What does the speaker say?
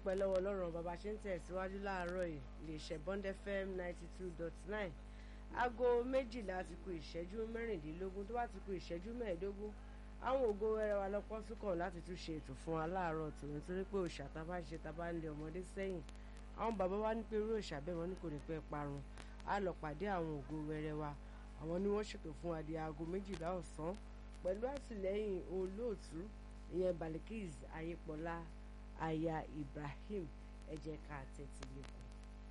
dúpẹ́ lọ́wọ́ ọlọ́run bàbá ṣe ń tẹ̀síwájú láàárọ̀ yìí lè ṣe Bond FM ninety two dot nine aago méjìlá ti kù ìṣẹ́jú mẹ́rìndínlógún tó bá ti kù ìṣẹ́jú mẹ́ẹ̀ẹ́dógún àwọn ògo wẹrẹ wa lọ́pọ̀ súnkàn láti tún ṣe ètò fún wa láàárọ̀ tòun torí pé òòṣà tá a bá ń ṣe tá a bá ń lé ọmọdé sẹ́yìn àwọn bàbá wa ní pé irú òòṣà bẹ́ẹ̀ wọ́n ní kò ní pẹ́ parun á lọ pàdé àwọn ògo wẹrẹ wa àwọn ni wọ́n ṣètò fún wa di aago méjìlá ọ̀sán pẹ̀lú àtìlẹ́yìn olóòtú ìyẹn Balikis Ayépọ̀lá aya Ibrahim ẹ jẹ́ ká tẹ́tí lẹ́kọ̀ọ́.